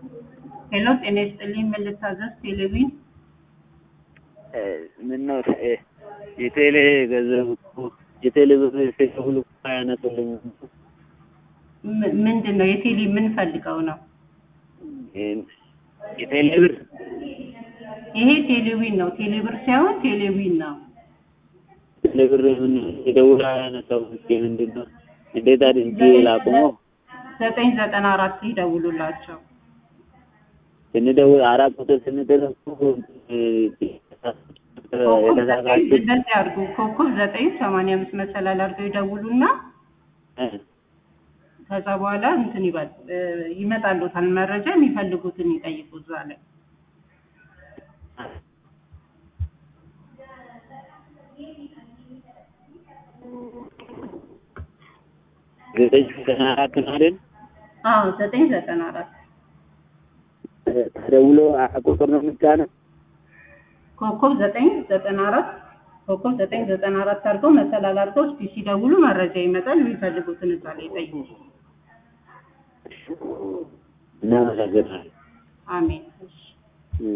ሄሎ ጤና ይስጥልኝ ምን ልታዘዝ? ቴሌቪዥን ምነው የቴሌ ገንዘብ እኮ የቴሌ ብር ሲደውሉ እኮ አያነሱልኝም። ም- ምንድን ነው የቴሌ ምን ፈልገው ነው? የቴሌ ብር ይሄ ቴሌቪዥን ነው። ቴሌብር ሳይሆን ቴሌቪዥን ነው። ቴሌ ብር ምን ሲደውሉ አያነሳውም። እስኪ ምንድን ነው እንዴት አድርጌ ላቁመው? ዘጠኝ ዘጠና አራት ይደውሉላቸው። ስንደውል አራት ቁጥር ስንጥል እኮ ኮከብ ዘጠኝ የተሳሳችሁ እንደዚህ አድርጉ። ኮከብ ዘጠኝ ሰማንያ አምስት መሰላል አድርገው ይደውሉና ከዛ በኋላ እንትን ይበል እ፣ ይመጣልዎታል መረጃ የሚፈልጉትን ይጠይቁ እዛ ላይ ዘጠኝ ዘጠና አራት ነው አይደል? አዎ ዘጠኝ ዘጠና አራት ተደውሎ ቁጥር ነው የሚጫነው። ኮከብ ዘጠኝ ዘጠና አራት ኮከብ ዘጠኝ ዘጠና አራት አድርገው መሰላል አድርገው እስኪ ሲደውሉ መረጃ ይመጣል። የሚፈልጉትን እዛ ላይ ይጠይቁ። እናመሰግናለን። አሜን። እሺ